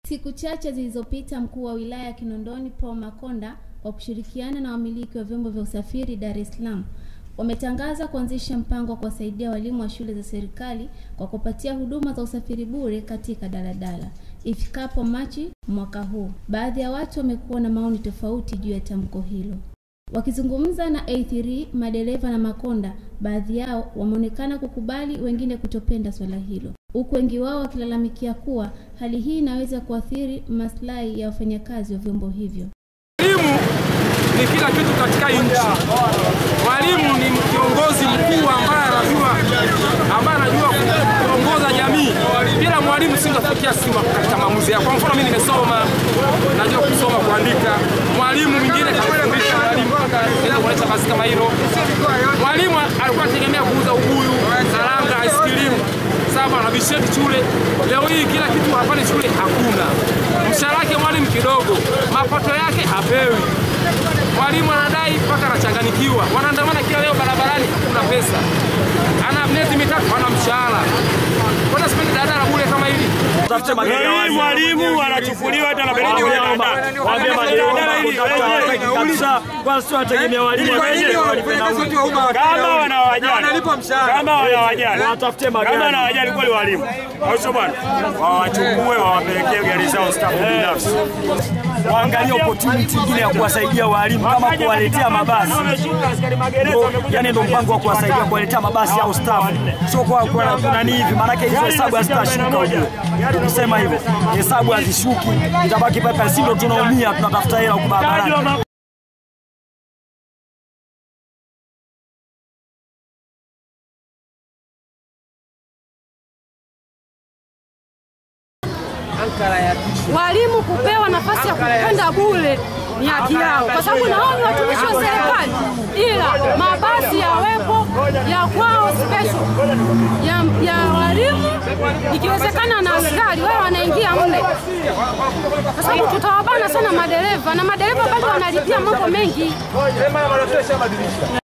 Siku chache zilizopita mkuu wa wilaya ya Kinondoni Paul Makonda kwa kushirikiana na wamiliki wa vyombo vya usafiri Dar es Salaam wametangaza kuanzisha mpango wa kuwasaidia walimu wa shule za serikali kwa kupatia huduma za usafiri bure katika daladala ifikapo Machi mwaka huu. Baadhi ya watu wamekuwa na maoni tofauti juu ya tamko hilo. Wakizungumza na A3 madereva na Makonda, baadhi yao wameonekana kukubali, wengine kutopenda swala hilo, huku wengi wao wakilalamikia kuwa hali hii inaweza kuathiri maslahi ya wafanyakazi wa vyombo hivyo. Mwalimu ni kila kitu katika nchi. Mwalimu ni kiongozi mkuu ambaye anajua ambaye anajua kuongoza jamii. Bila mwalimu singefikia sima katika maamuzi yako. Kwa mfano mimi nimesoma, najua kusoma, kuandika. Mwalimu mwingine kanifundisha, mwalimu mpaka naweza kuonyesha kazi kama hilo. Mwalimu alikuwa anategemea kuuza ubuyu, karanga, ice cream saba na bisheti shule. Leo hii kila kitu hapa ni shule hakuna. Mshahara wake mwalimu kidogo, mapato yake hapewi. Mwalimu anadai mpaka anachanganikiwa, wanaandamana kila leo barabarani, hakuna pesa. Ana miezi mitatu hana mshahara. Mbona sipendi daladala bure kama hili? Leo hii mwalimu anachukuliwa hata anapelekwa kwenye daladala. Waambie Daladala hili wenyewe kabisa, kwanza sio wategemea walimu wenyewe kama wanawajali kama wanawajali Watafute magari. kama wanawajali kweli walimu, au sio bwana? Wawachukue wawapelekee gari zao stafu binafsi. waangalie opportunity nyingine ya kuwasaidia walimu kama kuwaletea mabasi. Ndio, yani ndio mpango wa kuwasaidia kuwaletea mabasi au staff, sio kwa kwa nani hivi, maanake hizo hesabu hazitashuka. Ujue ukisema hivyo hesabu hazishuki, itabaki pale, si ndio tunaumia, tunatafuta hela huko barabarani. Walimu kupewa nafasi ya kwenda bure ni haki yao, kwa sababu nao ni watumishi wa serikali, ila mabasi yawepo ya kwao special ya, ya walimu, ikiwezekana na askari wao wanaingia mle, kwa sababu tutawabana sana madereva, na madereva bado wanalipia mambo mengi.